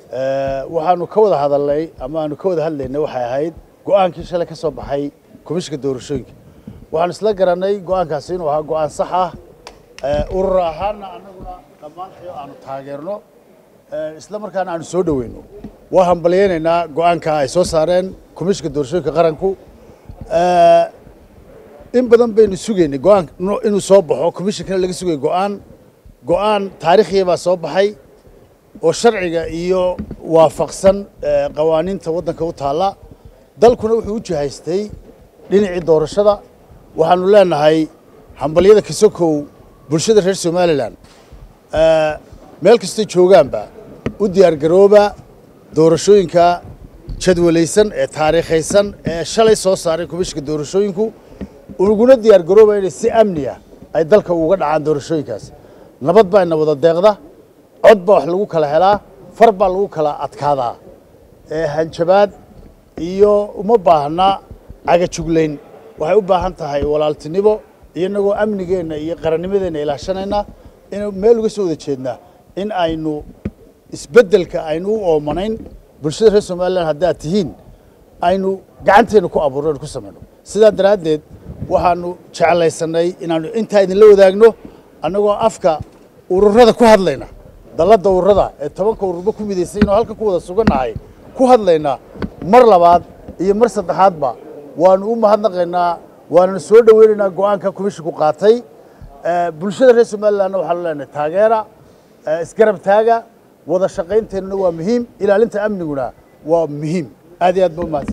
waxaanu ka wada hadalnay ama aanu ka wada hadlaynay waxay ahayd go-aankii shalay ka soo baxay komishinka doorashooyinka waxaanu isla garanay go-aankaasi inuu ahaa go-aan sax ah urur ahaanna annaguna dhammaantayo aanu taageerno isla markaana aanu soo dhoweyno waa hambalyaynaynaa go-aanka ay soo saareen komishinka doorashooyinka qaranku in badan baynu sugaynay go-aan inuu soo baxo komishinkana laga sugay go-aan go-aan taariikhiya baa soo baxay oo sharciga iyo waafaqsan qawaaniinta waddanka u taalla dalkuna wuxuu u jihaystay dhinacii doorashada waxaanu leenahay hambalyada kasokow bulshada reer somalilan meel kastay joogaanba u diyaargarooba doorashooyinka jadwalaysan ee taariikhaysan ee shalay soo saaray komishinka doorashooyinku uguna diyaargarooba inay si amniya ay dalka uga dhacaan doorashooyinkaas nabad baa ina wada deeqda cod baa wax lagu kala helaa far baa lagu kala adkaadaa hanjabaad iyo uma baahna cagajuglayn waxay u baahan tahay walaaltinimo iyo inagoo amnigeenna iyo qarannimadeenna ilaashanayna in meel uga soo wada jeednaa in aynu isbeddelka aynu u oomanayn bulshada reer somalilan haddaad tihiin aynu gacanteenna ku abuurno aynu ku samayno sidaa daraaddeed waxaanu jeclaysanay inaanu intaa idinla wadaagno annagoo afka ururada ku hadlayna dalladda ururada ee tobanka ururba ku midaysay inuu halka ku wada sugannahay ku hadlaynaa mar labaad iyo mar saddexaadba waanu u mahadnaqaynaa waananu soo dhoweynaynaa go-aanka komishinku qaatay bulshada reer somalilanna waxaanu leenahay taageera isgarab taaga wada shaqaynteennuna waa muhiim ilaalinta amniguna waa muhiim aad iyo aad ba umahadsan